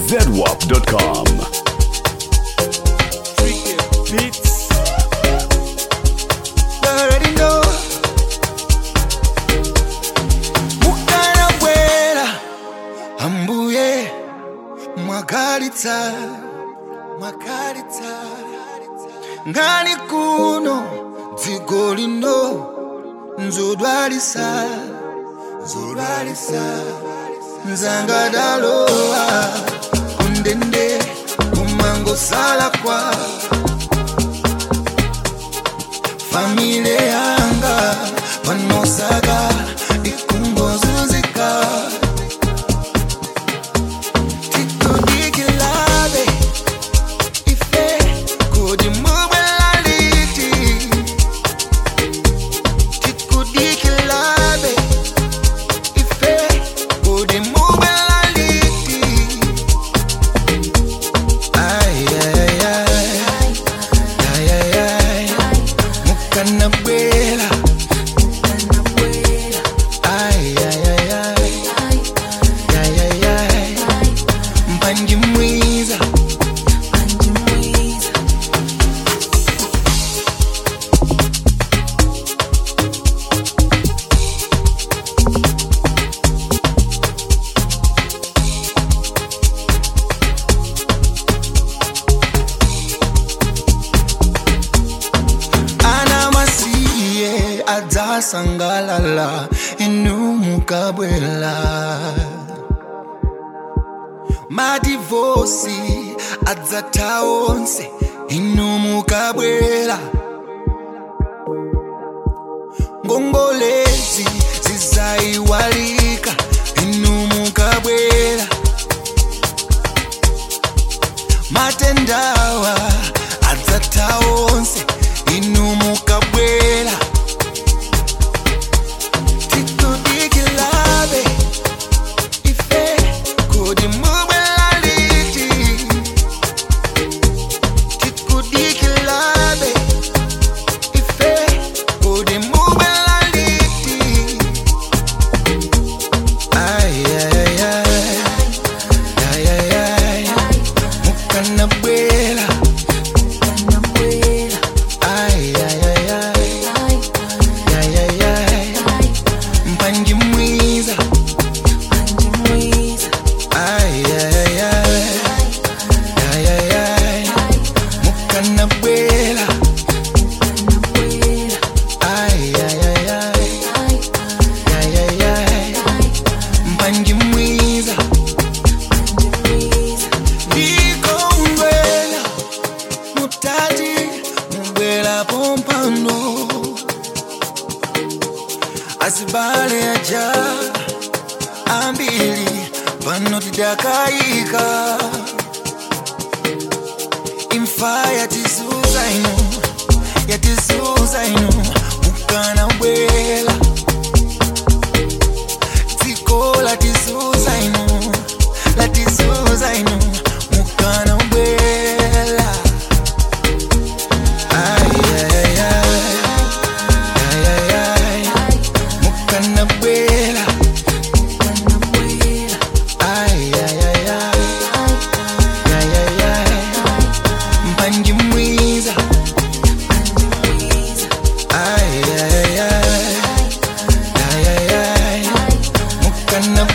zedwap.com. Beats. You already know. Mukana bwera ambuye mwagalitsa mwagalitsa ngani kuno dziko lino nzodwalisa nzodwalisa nzangadalowa kundende kumangosala kwa famile yanga panosaka ikungozunzika titodikilabe ife kodi mubwelaliti tikudikilabe ife kodi mubwelaliti ayayay ayayay mukana bwela ayayay ayayay mpanji mwiza ana masiye adzasangalala inu mukabwela madivosi adzatha onse inu mukabwela ngongolezi zizayiwalika inu mukabwela matendawa adzatha onse inu mukabwela tikudikilabe ife kodi mubwelaliti tikudikilabe ife kodi mubwelaliti ayayay ayayay mukana bwela ayayay ayayay mpanji mwiza ayayay ayayay mukana bwela ayayay ayayay mpanji mwiza ndikongwela mutati mubwela pompano asibale aja ambili pano tidakayika imfa yatisuza ino yatisuza ino mukana bwela dziko latisuza ino latisuza ino mukana bwela ayayay ayayay mukana bwela ayayay ayayay mpanji mwiza ayayay ayayay mukana